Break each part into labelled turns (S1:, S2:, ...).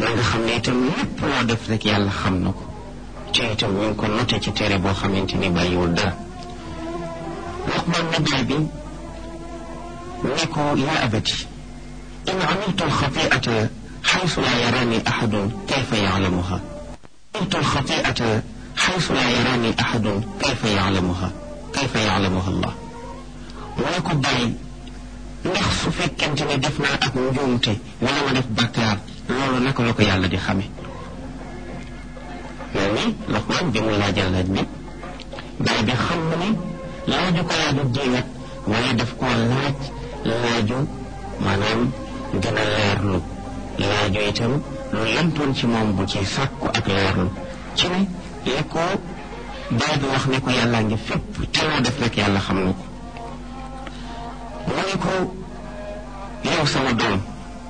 S1: na nga xam ne itam lépp loo def rek yàlla xam na ko te itam ñu ngi ko noté ci téere boo xamante ni bàyyiwul dara Luqmaan ne baay bi ne ko yaa abati in amiltu alxatiata xaysu laa yaraani axadun kayfa yaclamuha amiltu alxatiata xaysu laa yaraani axadun kayfa yaclamuha kayfa yaclamuha allah mu ne ko bàyyi ndax su fekkente ne def naa ak njuumte wala ma def bàkkaar loolu naka la ko yàlla di xame mel ni Luqmaan bi mu laajal laaj bi baay bi xam na ne laaju ko laaju diigat waaye daf koo laaj laaju maanaam gën a leerlu laaju itam lu lëntoon ci moom bu ci sàkku ak leerlu ci ne li ko baay bi wax ne ko yàllaa ngi fépp te loo def rek yàlla xam na ko mu ne ko yow sama doom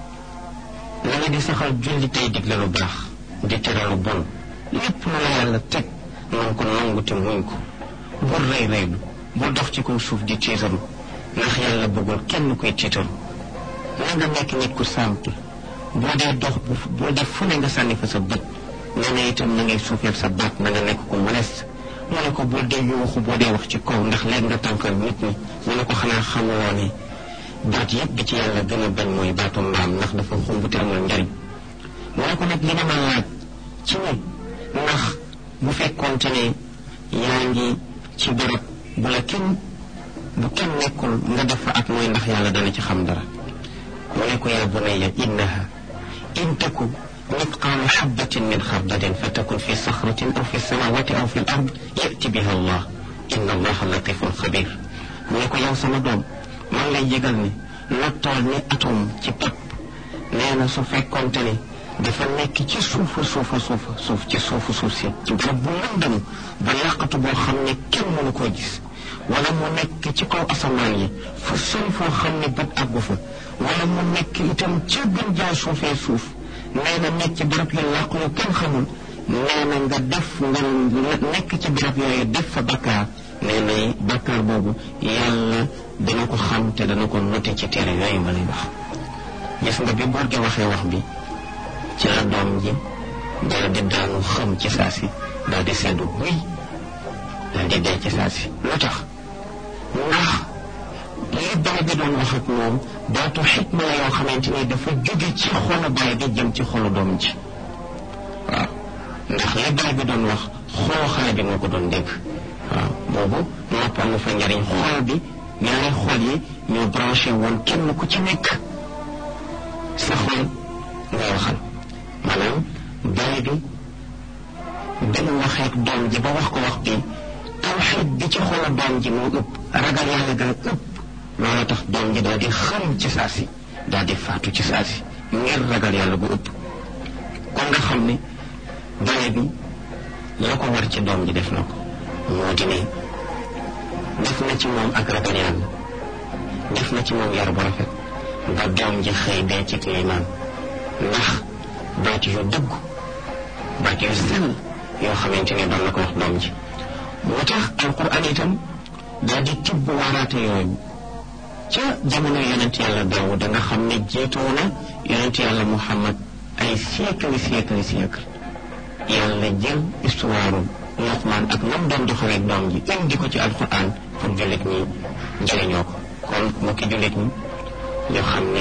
S1: na nga di saxal julli tey digle lu baax di tere lu bon lépp lu la yàlla teg nanga ko nangu te muñ ko bul rëy rëylu bul dox ci kaw suuf di tiitaru ndax yàlla bëggul kenn koy tiitaru na nga nekk nit ku simple boo dee dox boo def fu ne nga sànni fa sa bët nee na itam na ngay suufeel sa baat na nga nekk ku modeste mu ne ko bul dee yuuxu boo dee wax ci kaw ndax léegi nga tànkal nit ñi mu ne ko xanaa xamuloo ne baat yëpp bi ci yàlla gën a bañ mooy baatu mbaam ndax dafa xumb te amul njariñ mu ne ko nag li nga ma laaj ci ne ndax bu fekkoonte ne yaa ngi ci barab bu la kenn bu kenn nekkul nga def fa ak mooy ndax yàlla dana ci xam dara mu ne ko yaa bunayya innaha in taku mitqaala xabatin min xardadin fa takun fi saxratin aw fi samawati aw fi l ard yati biha allah inna allaha latifun xabir mu ne ko yow sama doom man lay yëgal ni la tool ni atom ci pap nee na su fekkonte ne dafa nekk ci suufa suufa suufa suuf ci suufu suuf si ci barab bu lëndëm ba làqatu boo xam ne kenn mënu koo gis wala mu nekk ci kaw asamaan yi fu sori foo xam ne bët àggu fa wala mu nekk itam ca gën jaa suufee suuf nee na nekk ci barab yu làqu yu kenn xamul nee na nga def nga nekk ci barab yooyu def fa bakkaar nee na bakkaar boobu yàlla dana ko xam te dana ko noté ci téere yooyu ma lay wax gis nga bi boor gi waxee wax bi ci la doom ji daal di daanu xam ci saa si daal di seddu buy daal di dee ci saa si lu tax ndax li baay bi doon wax ak moom baatu xikma la yoo xamante ni dafa jóge ci xolu baay bi jëm ci xolu doom ji waaw ndax li baay bi doon wax xolu xale bi moo ko doon dégg waaw boobu noppal na fa njariñ xol bi ñaari xol yi ñoo branché woon kenn ku ci nekk sa xol ngay waxal maanaam baay bi dana waxee ak doom ji ba wax ko wax bi tawxiid bi ci xolu doom ji moo ëpp ragal yàlla gaa ëpp loolu tax doom ji daal di xam ci saa si daal di faatu ci saa si ngir ragal yàlla bu ëpp kon nga xam ne baay bi la ko war ci doom ji def na ko moo di ne def na ci moom ak ragal yàlla def na ci moom yar bu rafet ba doom ji xëy dee ci liimaan ndax baat yu dëgg baat yu sell yoo xamante ne doon na ko wax doom ji moo tax alquran itam daal di tibb waaraate yooyu ca jamono yonent yàlla daawu da nga xam ne jiitoo na yonent yàlla muhammad ay siècle siècle siècle yàlla jël histoire Luqmaan ak nam doon doxaleeg doom ji indi ko ci alquran pour jullit ñi njëriñoo ko kon mbokki jullit ñi ñoo xam ne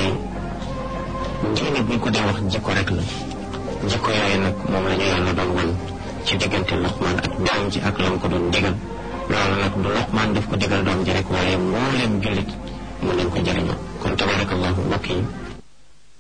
S1: diine buñ ko dee wax jikko rek la jikko yooyu nag moom la ñu yàlla doon wan ci diggante Luqmaan ak doom ji ak lam ko doon digal loolu nag du Luqmaan daf ko digal doom ji rek waaye moo leen jullit mën nañ ko jëriñoo kon tabarakallahu mbokk yi